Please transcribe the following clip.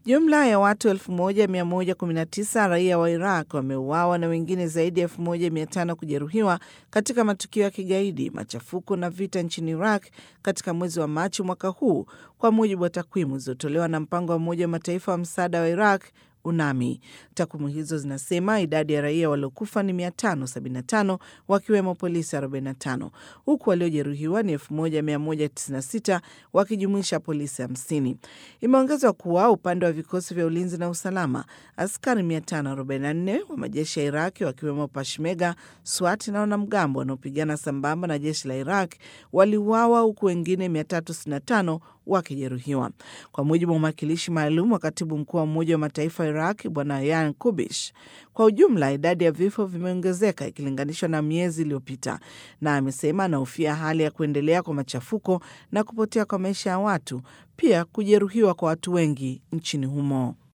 Jumla ya watu 1119 raia wa Iraq wameuawa na wengine zaidi ya 1500 kujeruhiwa katika matukio ya kigaidi, machafuko na vita nchini Iraq katika mwezi wa Machi mwaka huu, kwa mujibu wa takwimu zilizotolewa na mpango wa Umoja wa Mataifa wa msaada wa Iraq UNAMI. Takwimu hizo zinasema idadi ya raia waliokufa ni 575 wakiwemo polisi 45 huku waliojeruhiwa ni 1196 wakijumuisha polisi 50. Imeongezwa kuwa upande wa vikosi vya ulinzi na usalama, askari 544 wa majeshi ya Iraki wakiwemo Peshmerga, SWAT na wanamgambo wanaopigana sambamba na jeshi la Iraq waliuawa huku wengine 365 wakijeruhiwa. Kwa mujibu wa mwakilishi maalum wa katibu mkuu wa Umoja wa Mataifa Iraq Bwana Yan Kubish, kwa ujumla idadi ya vifo vimeongezeka ikilinganishwa na miezi iliyopita, na amesema anahofia hali ya kuendelea kwa machafuko na kupotea kwa maisha ya watu, pia kujeruhiwa kwa watu wengi nchini humo.